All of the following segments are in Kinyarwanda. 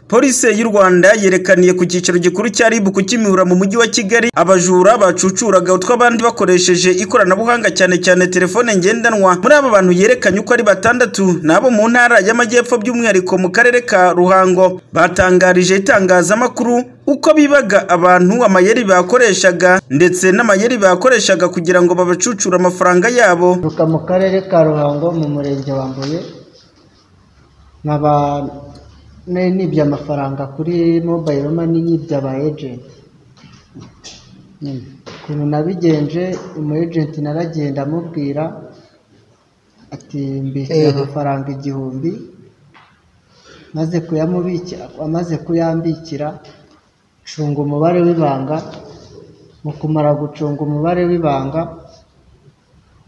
polisi y'u Rwanda yerekaniye ku cyicaro gikuru cya RIB ku Kimihurura mu mujyi wa Kigali abajura bacucuraga utw'abandi bakoresheje ikoranabuhanga cyane cyane telefone ngendanwa muri aba bantu yerekanye uko ari batandatu ni abo mu ntara y'amajyepfo by'umwihariko mu karere ka Ruhango batangarije itangazamakuru uko bibaga abantu amayeri bakoreshaga ndetse n'amayeri bakoreshaga kugira ngo babacucure amafaranga yabo mvuka mu karere ka ruhango mu murenge wa mbuye nkaba nari nibye amafaranga kuri mobayiro mani nyibye aba ejenti Mm. ukuntu nabigenje umu ejenti naragenda amubwira ati mbikira amafaranga igihumbi maze kuyamubikira amaze kuyambikira cunga umubare w'ibanga mu kumara gucunga umubare w'ibanga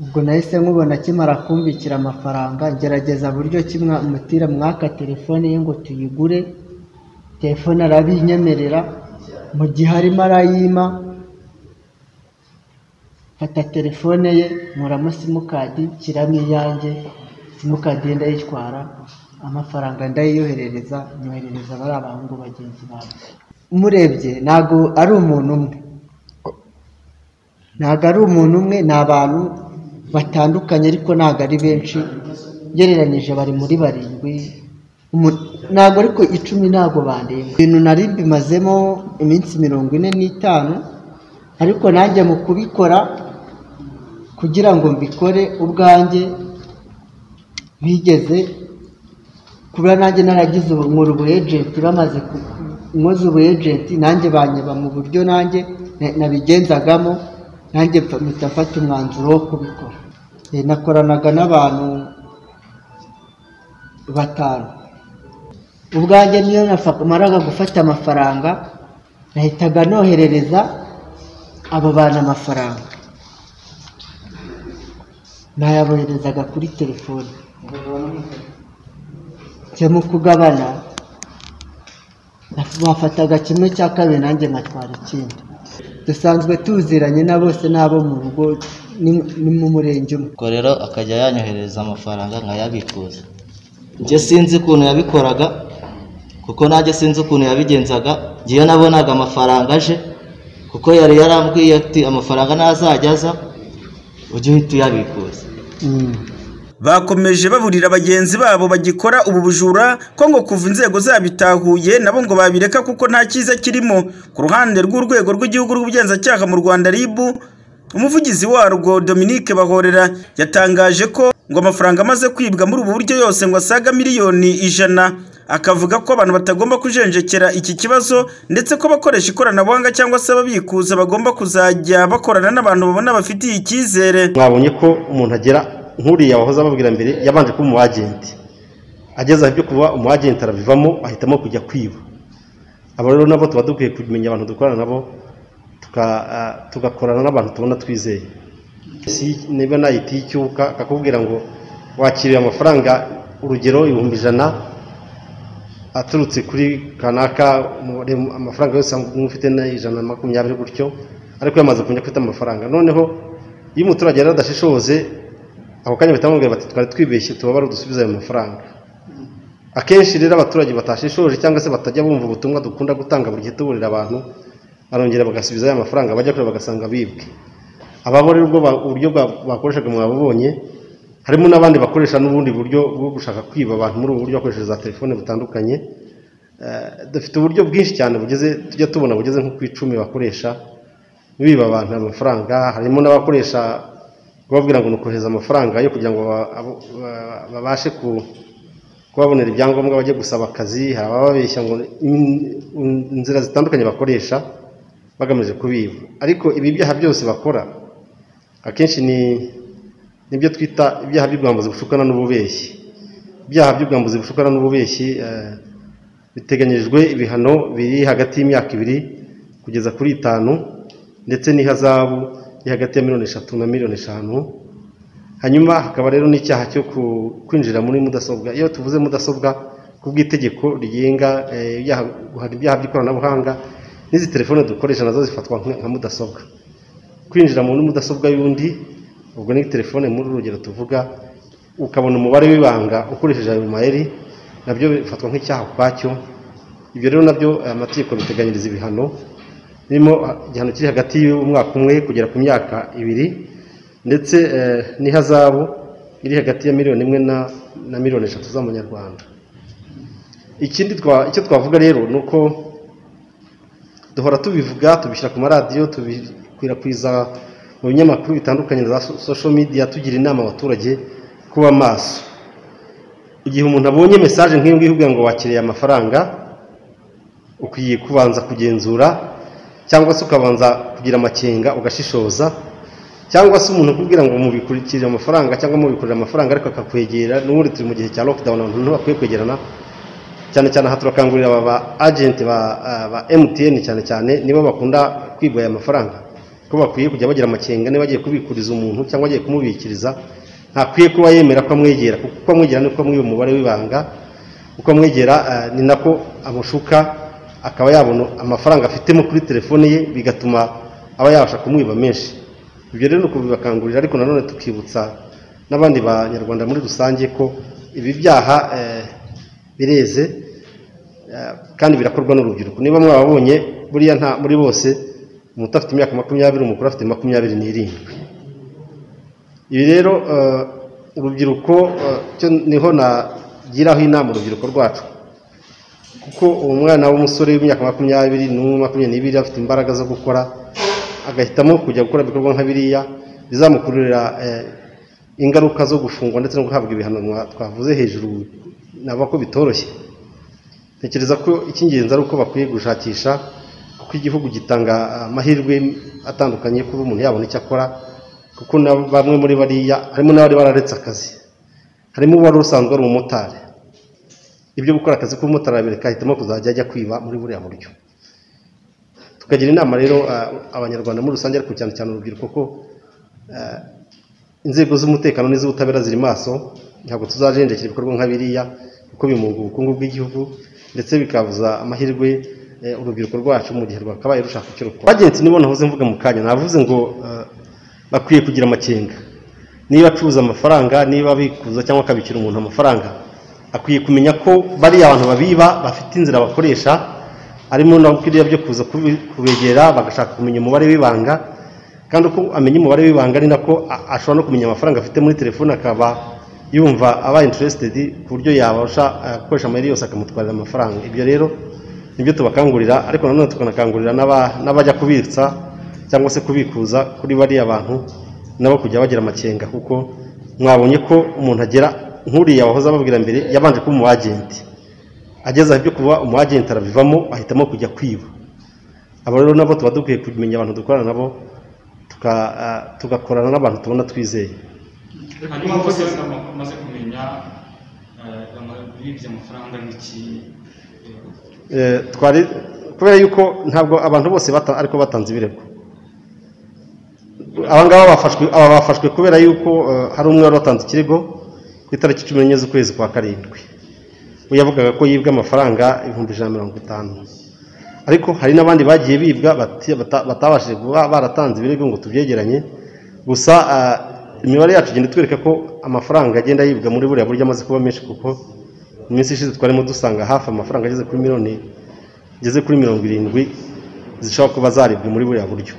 ubwo nahise nkubona akimara kumbikira amafaranga ngerageza buryo kimwe mutira mwaka telefone ye ngo tuyigure telefone arabinyemerera mu gihe arimo arayima mfata telefone ye nkuramo simukadi nshyiramo iyanjye simukadi ye ndayitwara amafaranga ndayiyoherereza nyoherereza bariya bahungu bagenzi banjye umurebye ntabwo ari umuntu umwe ntabwo ari umuntu umwe ni abantu batandukanye ariko ntabwo ari benshi ugereranyije bari muri barindwi Umu- ntabwo ariko icumi ntabwo bandenga ibintu nari bimazemo iminsi mirongo ine n'itanu ariko nanjye mu kubikora kugira ngo mbikore ubwanjye bigeze kuba nanjye naragize ubu- nkora ubu ejenti bamaze ku- nkoze ubu ejenti nanjye banyeba mu buryo nanjye na- nabigenzagamo nanjye mfa- mpita mfata umwanzuro wo kubikora Eh, nakoranaga n'abantu batanu ubwanjye niyo nafa- maraga gufata amafaranga nahitaga noherereza abo bantu amafaranga nayaboherezaga kuri telefoni njya mu kugabana bafataga kimwe cya kabiri nanjye nkatwara ikindi dusanzwe tuziranye na bose n'abo mu rugo ni- ni mu murenge umwe ubwo rero akajya yanyoherereza amafaranga nkayabikuza njye sinzi ukuntu yabikoraga kuko nanjye sinzi ukuntu yabigenzaga ngewe nabonaga amafaranga aje kuko yari yarambwiye ati amafaranga ntazajya aza ujye uhita uyabikuza Mm. bakomeje baburira bagenzi babo bagikora ubu bujura ko ngo kuva inzego zabitahuye nabo ngo babireka kuko nta cyiza kirimo ku ruhande rw'urwego rw'igihugu rw'ubugenzacyaha mu Rwanda RIB umuvugizi warwo Dominique Bahorera yatangaje ko ngo amafaranga amaze kwibwa muri ubu buryo yose ngo asaga miliyoni ijana akavuga ko abantu batagomba kujenjekera iki kibazo ndetse ko abakoresha ikoranabuhanga cyangwa se ababikuza bagomba kuzajya bakorana n'abantu babona bafitiye icyizere mwabonye ko umuntu agera nk'uriya wahoze ababwira mbere yabanje kuba umu agenti ageze aho ibyo kuba umu agenti arabivamo ahitamo kujya kwiba abo rero nabo tuba dukwiye kumenya abantu dukorana nabo tuka- ah, tugakorana n'abantu tubona twizeye Si- niba nayita y'icyuka akakubwira ngo wakiriye amafaranga urugero ibihumbi ijana aturutse kuri kanaka umubare amafaranga yose ufite ni ijana na makumyabiri gutyo ariko yamaze kumenya ko ufite amafaranga noneho iyo umuturage yari adashishoze ako kanya bahita bamubwira bati twari twibeshye tubabare udusubize ayo mafaranga akenshi rero abaturage batashishoje cyangwa se batajya bumva ubutumwa dukunda gutanga buri gihe tuburira abantu barongera bagasubiza ya mafaranga bajya kure bagasanga bibwe ababo rero ubwo ba- uburyo bwa- bakoreshaga mwababonye harimo n'abandi bakoresha n'ubundi buryo bwo gushaka kwiba abantu muri ubu buryo bakoresheje za telefone butandukanye Eh, dufite uburyo bwinshi cyane bugeze tujya tubona bugeze nko ku icumi bakoresha biba abantu amafaranga harimo n'abakoresha bababwira ngo ni ukohereza amafaranga yo kugira ngo ba- abo- ba- babashe ku- kubabonera ibyangombwa bajye gusaba akazi hari abababeshya ngo in- in- inzira zitandukanye bakoresha bagamije kubiba ariko ibi byaha byose bakora akenshi ni nibyo twita ibyaha by'ubwambuzi bushukana n'ububeshyi ibyaha by'ubwambuzi bushukana n'ububeshyi eh, biteganyijwe ibihano biri hagati y'imyaka ibiri kugeza kuri itanu ndetse n'ihazabu iri hagati ya miliyoni eshatu na miliyoni eshanu hanyuma hakaba rero n'icyaha cyo ku- kwinjira muri mudasobwa iyo tuvuze mudasobwa ku bw'itegeko rigenga eh, ibyaha- hari ibyaha by'ikoranabuhanga n'izi telefone dukoresha nazo zifatwa nka nka mudasobwa kwinjira muri mudasobwa y'undi ubwo ni telefone muri urugero tuvuga ukabona umubare w'ibanga ukoresheje ayo mayeri nabyo bifatwa nk'icyaha ukwacyo ibyo rero nabyo aya mategeko biteganyiriza ibihano birimo ah, igihano kiri hagati y'umwaka umwe kugera ku myaka ibiri ndetse eh, n'ihazabu iri hagati ya miliyoni imwe na- na miliyoni eshatu z'amanyarwanda ikindi twa- icyo twavuga rero ni uko duhora tubivuga tubishyira ku maradiyo tubikwirakwiza mu binyamakuru bitandukanye na za so- social media tugira inama abaturage kuba maso igihe umuntu abonye mesaje nk'iyo ngiyo ivuga ngo wakiriye amafaranga ukwiye kubanza kugenzura cyangwa se ukabanza kugira amakenga ugashishoza cyangwa se umuntu akubwira ngo mubikurikire amafaranga cyangwa mubikurire amafaranga ariko akakwegera n'ubundi turi mu gihe cya lockdown abantu ntibakwiye kwegerana cyane cyane aha turakangurira aba ba agenti ba, ah, ba MTN cyane cyane nibo bakunda kwigwa aya mafaranga ko bakwiye kujya bagira amakenga niba agiye kubikuriza umuntu cyangwa agiye kumubikiriza ntakwiye kuba yemera ko amwegera kuko uko amwegera niko mwiba umubare w'ibanga uko amwegera ah, ni nako amushuka akaba yabona amafaranga afitemo kuri telefone ye bigatuma aba yabasha kumwiba menshi ibyo rero ni ukubibakangurira ariko nanone tukibutsa n'abandi banyarwanda muri rusange ko ibi byaha eh, bireze eh, kandi birakorwa n'urubyiruko niba mwababonye buriya nta muri bose umuto afite imyaka makumyabiri umukuru afite makumyabiri n'irindwi ibi rero eh, urubyiruko eh, cyo niho nagiraho inama urubyiruko rwacu kuko umwana w'umusore w'imyaka makumyabiri n'umwe makumyabiri n'ibiri afite imbaraga zo gukora agahitamo kujya gukora ibikorwa nka biriya bizamukururira eh, ingaruka zo gufungwa ndetse no guhabwa ibihano mwa- twavuze hejuru naba ko bitoroshye ntekereza ko icy'ingenzi ari uko bakwiye gushakisha kuko igihugu gitanga ah, amahirwe atandukanye kuba umuntu yabona icyo akora kuko na bamwe muri bariya harimo n'abari bararetse akazi harimo uwari usanzwe ari umumotari ibyo gukora akazi k'umumotari arabireka ahitamo kuzajya ajya kwiba muri buriya buryo tukagira inama rero ah, abanyarwanda muri rusange ariko cyane cyane urubyiruko ko ah, inzego z'umutekano n'iz'ubutabera ziri maso ntabwo tuzajenjekera ibikorwa nka biriya kuko bimunga ubukungu bw'igihugu ndetse bikabuza amahirwe eh, urubyiruko rwacu mu gihe rwakabaye rushaka icyo rukora agenti nibo nahoze mvuga mu kanya navuze ngo eh, bakwiye kugira amakenga niba acuruza amafaranga niba abikuza cyangwa akabikira umuntu amafaranga akwiye kumenya ko bariya abantu babiba bafite inzira bakoresha harimo na biriya byo kuza kubi- kubegera bagashaka kumenya umubare w'ibanga kandi uko amenya umubare w'ibanga ni nako a- ashobora no kumenya amafaranga afite muri telefone akaba yumva aba interested ku buryo yabasha eh, gukoresha amayeri yose akamutwarira amafaranga ibyo rero nibyo tubakangurira ariko nanone tukanakangurira n'aba- n'abajya kubitsa cyangwa se kubikuza kuri bariya bantu nabo kujya bagira amakenga kuko mwabonye ko umuntu agera nk'uriya wahoze ababwira mbere yabanje kuba umu agenti ageze aho ibyo kuba umu agenti arabivamo ahitamo kujya kwiba abo rero nabo tuba dukwiye kumenya abantu dukorana nabo tuka- ah, tugakorana n'abantu tubona twizeye hanyuma abakozi bamaze kumenya bibye amafaranga n'iki Eh, twari kubera yuko ntabwo abantu bose bata- ariko batanze ibirego aba ngaba bafashwe aba bafashwe kubera yuko eh, hari umwe wari watanze ikirego ku itariki cumi n'enye z'ukwezi kwa karindwi we yavugaga ko yibwe amafaranga ibihumbi ijana na mirongo itanu ariko hari n'abandi bagiye bibwa bati- bata- batabashije kuba baratanze ibirego ngo tubyegeranye gusa ah, imibare yacu igenda itwereka ko amafaranga agenda yibwa muri buriya buryo amaze kuba menshi kuko mu minsi ishize twarimo dusanga hafi amafaranga ageze kuri miliyoni ageze kuri mirongo irindwi zishobora kuba zaribwe muri buriya buryo